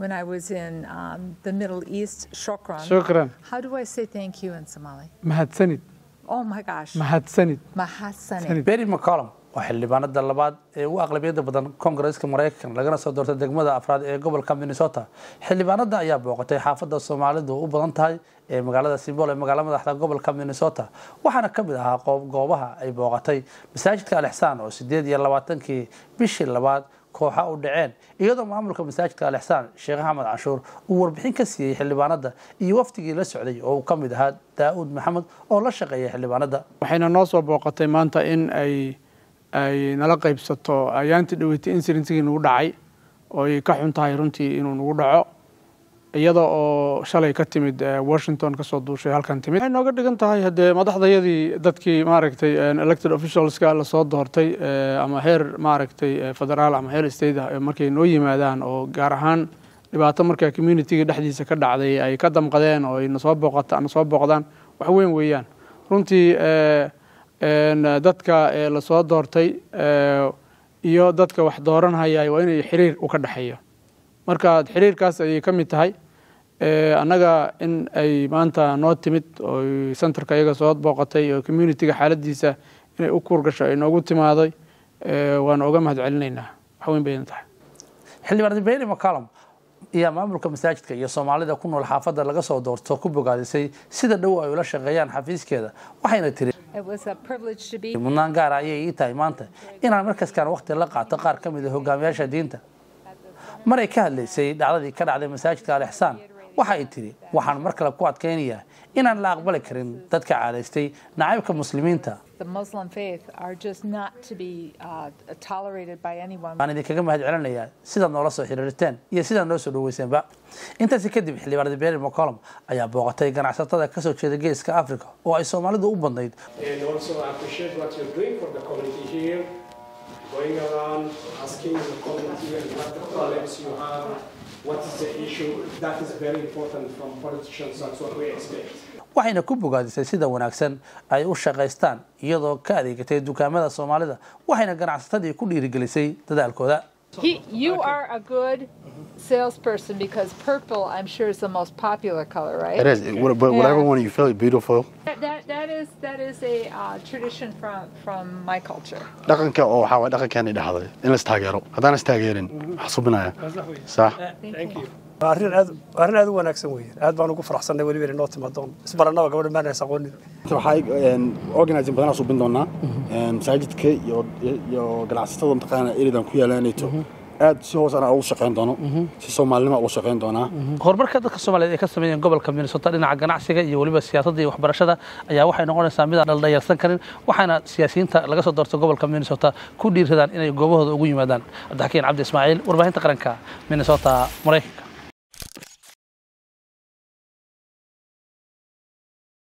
when I was in um, the Middle East. Shukran. shukran How do I say thank you in Somali? mahadsanid Oh my gosh. mahadsanid Mahasani. berry mccollum waa xildhibaanada labaad ee ugu aqlabiyada badan koongareeska maraykan lagana soo doortay degmada afraad ee gobolka minnesota xildhibaanada ayaa booqatay xaafada soomaalidu u badan tahay ee magaalada simbol ee magaala madaxda gobolka minnesota waxaana ka mid ahaa qoob goobaha ay booqatay masaajidka alixsaan oo sideed iyo labaatankii bishii labaad kooxa u dhaceen iyadoo maamulka masaajidka alixsaan sheekh axmed canshuur uu warbixin ka siiyey xildhibaanada iyo wafdigii la socday oo uu ka mid ahaa daa'uud maxamed oo la shaqeeyay xildhibaanada waxayna noo soo booqatay maanta in ay ay nala qaybsato ayaantii dhaweetay incidentigii nagu dhacay oo ay ka xun tahay runtii inuu nagu dhaco iyada oo shalay ka timid eh, washington kasoo duushay halkan timid waxay nooga dhigan tahay haddee madaxdayadii dadkii maaragtay eh, elected officialska lasoo doortay eh, ama heer maaragtay eh, federaal ama heer state ah, eh, markay noo yimaadaan oo gaar ahaan dhibaato markaa communityga dhexdiisa ka dhacday ay ka damqadeen oo ay nasoo booqata nasoo booqdaan wax weyn weeyaan runtii eh, een, dadka eh, lasoo doortay eh, iyo dadka wax dooranhaya waa inay xiriir u ka dhexeeyo marka xiriirkaas ayay ka mid tahay Eh, annaga in ay maanta noo timid oo centerka iyaga soo booqatay oo communityga xaaladiisa inay u kuurgasho ay noogu timaaday eh, waan oga mahad celinaynaa wax weyn bayna tahay xildhibaan berry mccollum ayaa maamulka masaajidka iyo soomaalida ku nool xaafadda laga soo doorto ku bogaadisay sida dhow ay ula shaqeeyaan xafiiskeeda waxayna tiri It was a privilege to be mudnaan gaara ayay ii tahay maanta inaan markaskaan waqti la qaato qaar ka mid a hogaamiyaasha diinta maray ka hadlaysay dhacdadii ka dhacday masaajidka alixsaan waxa ay tiri waxaan mar kale ku adkaynayaa inaan la aqbali karin dadka caadaystay nacaybka muslimiinta the Muslim faith are just not to be uh, tolerated by anyone. waan idinkaga mahad celinayaa sidaad noola soo xiriirteen iyo sidaad noo soo dhaweyseenba intaasi kadib xildhibaanada berry mccollum ayaa booqatay ganacsatada kasoo jeeda geeska africa oo ay soomaalidu u badnayd And also I appreciate what you're doing for the community here, going around asking the community and what the problems you have, what is the issue. That is very important from politicians. That's what we expect. waxayna ku bogaadisay sida wanaagsan ay u shaqaystaan iyadoo ka adeegatay dukaamada soomaalida waxayna ganacsatadii ku dhiirigelisay dadaalkooda He, you are a good salesperson because purple, I'm sure, is the most popular color, right? It is. It, what- but whatever Yeah. one you feel beautiful. That, that, that is that is a uh, tradition from from my culture. dhaqanka oo waxaa waay dhaqankeena dhexday in la istaageero haddaan istaageerin wax subinaya sax Thank you. waa arrin aad waa arrin aad u wanaagsan weeye aad baan ugu faraxsannay weliba inay noo timaadoon isbarannaba gabadha maanaysa aqoonin waxaa organizing badanaa subin doonaa masaajidka iyo iyo ganacsatada mataqaana eridan ku yaalanayto aad si hoos ana ugu shaqayn doono si soomaalinima ugu shaqayn doonaa horumarka dadka soomaaliyeed ay ka sameeyeen gobolka minnesota dhinaca ganacsiga iyo weliba siyaasadda iyo waxbarashada ayaa waxay noqonaysaa mid aan dhaldhayarsan karin waxaana siyaasiyiinta laga soo doortay gobolka minnesota ku dhiiradaan inay goobahooda ugu yimaadaan cabdixakiin cabdi ismaaciil warbaahinta qaranka minnesota maraykanka